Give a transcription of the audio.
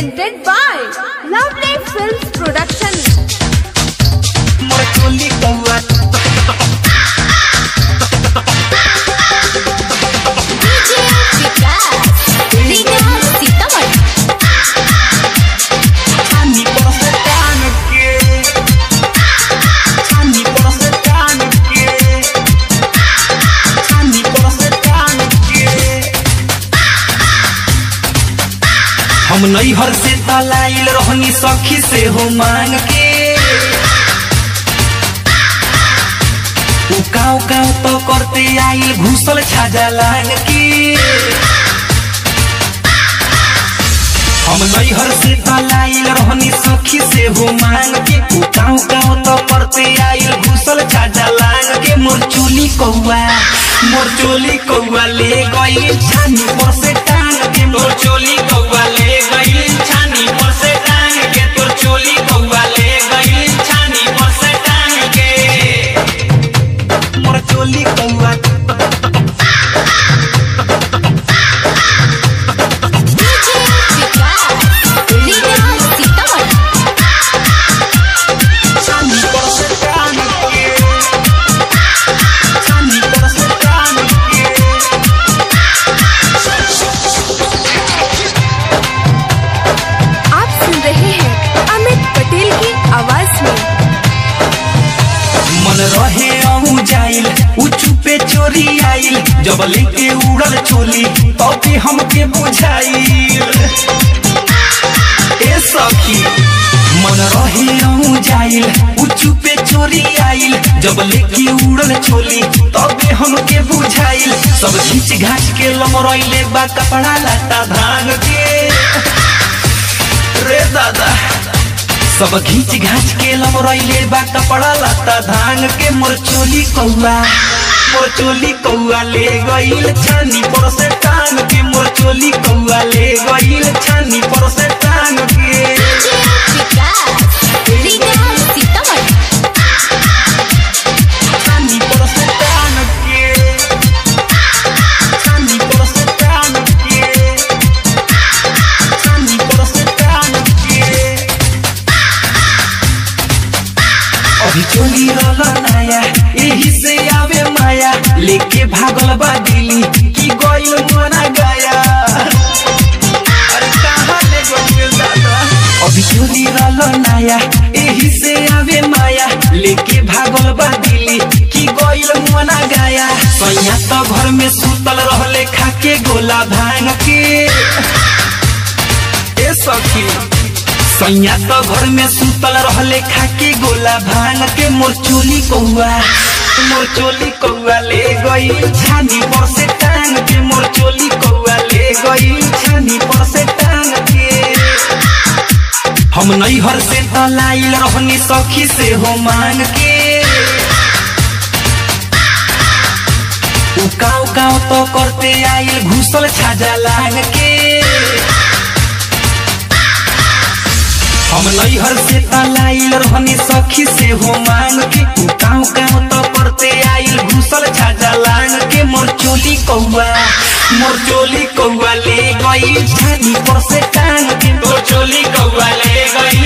presented by Lovely Films Production. मोर चोली कौआ छानी पर से टान के छानी पर से टान के छानी पर से टान के हम नैहर से तलाइल रहनी सखी से हो मांग के उ काव काव तो करते आइल घुसल छाजा लांग के हम नैहर से तलाइल रहनी सखी से हो मांग के उ काव काव तो करते आइल घुसल छाजा लांग के मोर चोली कौआ मोर चोली कौआ ले गई छानी पर से टांग के मोर चोली कौआ ले गई छानी पर से टांग के तोर चोली कौआ ले गई छानी पर से टांग के मोर चोली कौआ छानी पर से टांग के छानी पर से टांग के आप सुन रहे हैं अमित पटेल की आवाज में मन रहे अहू जाइल उ चुपे चोरी आइल जब लेके उड़ल चोली तबे हमके बुझाइल ए सखी मन रहे अहू जाइल उ चुपे चोरी आइल जब लेके उड़ल चोली तबे हमके बुझाइल सब घीच घाच के लमरैले बा कपड़ा लता भांग के रे दादा सब घीच घाच के लमरैले बा कपड़ा लता धांग के मोर चोली कौआ मोर चोली कौआ ले गईल छानी पर से टांग के मोर चोली कौआ ले गईल छानी पर से टांग के छानी पर से टांग के छानी पर से टांग के छानी पर से टांग के अभी चोली रहल नया यही से आवे माया लेके भागल बा दिल्ली की गइल मना गया अरे कहाँ ले गइल दादा अभी चोली रहल नया यही से आवे माया लेके भागल बा दिल्ली की गइल मना गया सैया तो घर में सुतल रहले खाके गोला भांग के ए सखी सैया तो घर में सुतल रहले खाके गोला भांग के मोर चोली कौआ मोर चोली कौआ ले गई छानी पर से टांग के मोर चोली कौआ ले गई छानी पर से टांग के हम नैहर से तलाइल रहनी सखी से हो मांग के उ काव काव तो करते आइल घुसल छाजा लांग के हम नैहर से तलाइल रहनी सखी से हो मांग के तू काव काव तो करते आइल घुसल छाजा लांग के मोर चोली कौआ मोर चोली कौआ ले गई छानी पर से टांग के तोर चोली कौआ ले गई